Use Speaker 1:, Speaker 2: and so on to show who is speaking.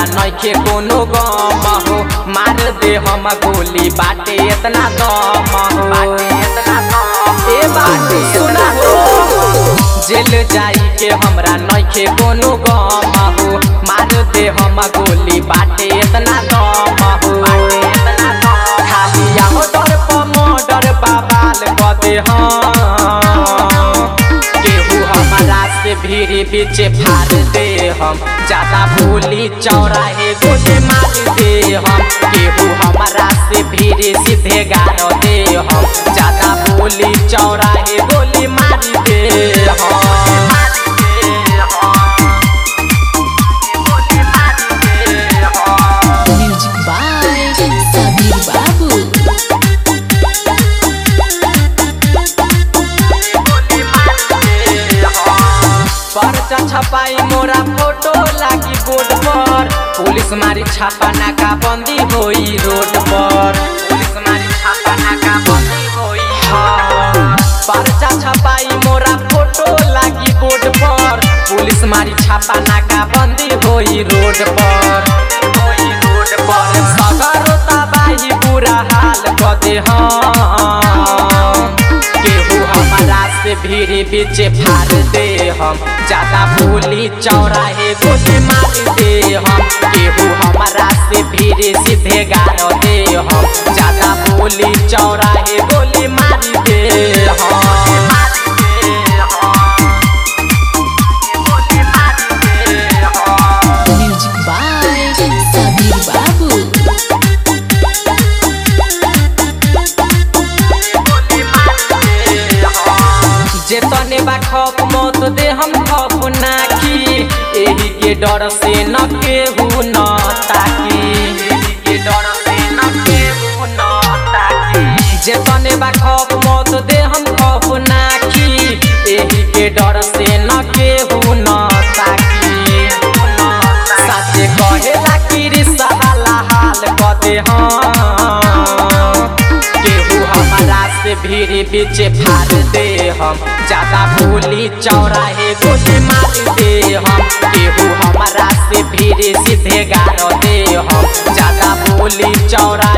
Speaker 1: नइखे कोनो गम हो मार दे हम गोली बाटे इतना दम हो बाटे इतना दम ए बाटे सुना हो जेल जाई के हमरा नइखे कोनो गम हो मार दे हम गोली बाटे इतना दम हो बाटे इतना दम खाली आओ डर पर मर्डर बाबाल कदे हम केहू हमारा से भीड़ बीच फाड़ दे हम ज्यादा भूली चौराहे गोले मार दे हम केहू हमारा से भीड़ सीधे गाड़ दे हम ज्यादा भूली चौराहे गोली मार दे हम
Speaker 2: Music by Sabir Babu.
Speaker 1: पर्चा छपाई मोरा फोटो लागी बोर्ड पर पुलिस मारी छापा नाका बंदी होई रोड पर पुलिस मारी छापा नाका बंदी होई हाँ। पर्चा छपाई मोरा फोटो लागी बोर्ड पर पुलिस मारी छापा नाका बंदी होई रोड पर होई रोड पर सगरो तबाही बुरा हाल कदे हम केहू हमारा से भीड़ बीच फाड़ दे हम ज्यादा भूली चौराहे गोली मार दे हम केहू हमारा से भीड़ सीधे गाड़ दे हम ज्यादा भूली चौराहे गोली मार दे हम
Speaker 2: Music by Sabir Babu.
Speaker 1: जे तने बा खप मत दे हम खप नाकी एही के डर से न केहू न ताकी एही के डर से न केहू न ताकी जे तने बा खप मत दे हम खप नाकी एही के डर से न केहू न ताकी साचे कहेला कि रिश्ता हाला हाल कदे हम केहू हमारा से भीड़ बीच फाड़ दे हम ज्यादा भूली चौराहे गोली मार दे हम केहू हमारा से भीड़ सीधे गाड़ दे हम ज्यादा भूली चौराहे